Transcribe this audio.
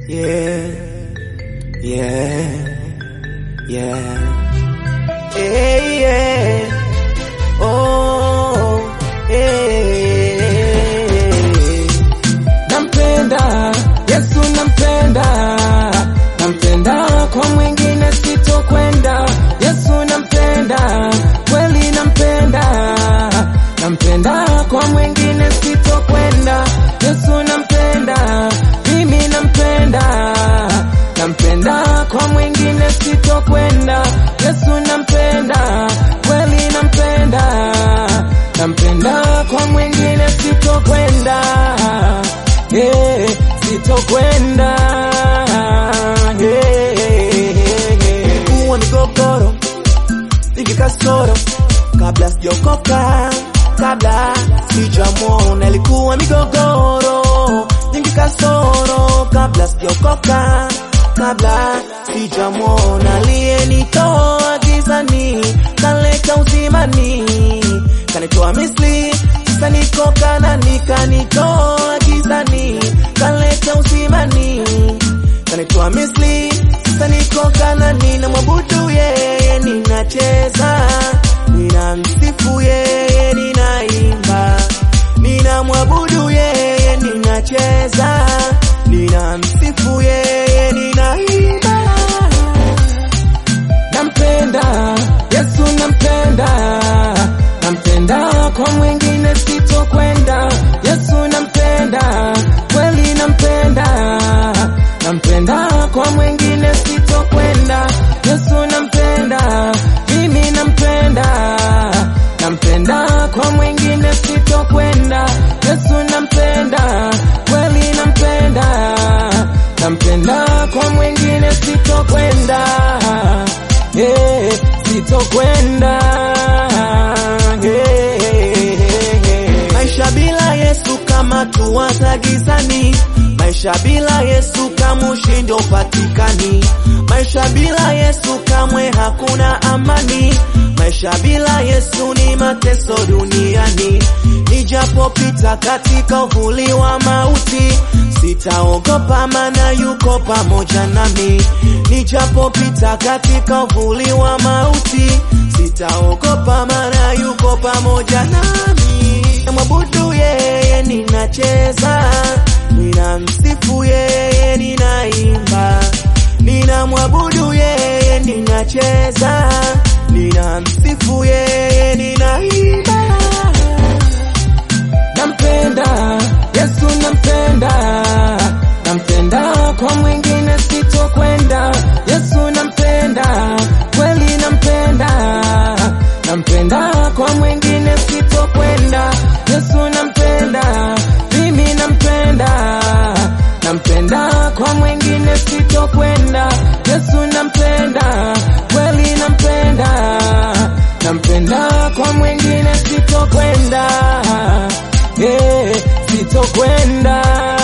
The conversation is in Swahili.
Yeah, yeah, yeah. Hey, yeah. Oh, hey. Nampenda Yesu, nampenda, nampenda, kwa mwingine sitokwenda. Yesu nampenda, kweli nampenda, nampenda, kwa mwingine sitokwenda. Yesu nampenda, mimi nampenda, nampenda, kwa mwingine sitokwenda. Yesu nampenda, kweli nampenda, nampenda, kwa mwingine sitokwenda. Yeah, sitokwenda. Yeah, kuwa migogoro vingi kasoro kabla sijaokoka, kabla sijamwona, ilikuwa migogoro nyingi kasoro kabla sijaokoka, kabla sijamwona, aliyenitoa gizani kaleta uzimani, kanitoa Misri, sasa niko Kanaani, kanitoa gizani kaleta uzimani, kanitoa Misri, sasa niko Kanaani, na mwabudu yeye, ninacheza ninamsifu yeye, ninaimba ninamwabudu yeye, ninacheza ninamsifu yeye, ninaimba nampenda Yesu, nampenda, nampenda, kwa mwingine sitokwenda. Yesu nampenda, kweli nampenda, nampenda, kwa mwingine sitokwenda. Yesu nampenda, mimi nampenda, nampenda, kwa mwingine sitokwenda. Yesu nampenda, kweli nampenda, nampenda, kwa mwingine sitokwenda. Yeah, sitokwenda. Yeah. Maisha bila Yesu kama tuwata gizani, maisha bila Yesu kama ushindi upatikani, maisha bila Yesu kamwe hakuna amani, maisha bila Yesu ni mateso duniani. Nijapopita katika uvuli wa mauti, sitaogopa maana yuko pamoja nami. Nijapopita katika uvuli wa mauti, sitaogopa maana yuko pamoja nami. Namwabudu yeye, ninacheza, ninamsifu yeye, ninaimba, ninamwabudu yeye, ninacheza, ninamsifu yeye, ninaimba nampenda Yesu, nampenda, nampenda, kwa mwingine sitokwenda. Yesu nampenda, kweli nampenda, nampenda, kwa mwingine sitokwenda. Yesu nampenda, mimi nampenda, nampenda, kwa mwingine sitokwenda. Yesu nampenda, kweli nampenda, nampenda, kwa mwingine sitokwenda. Yeah, sitokwenda.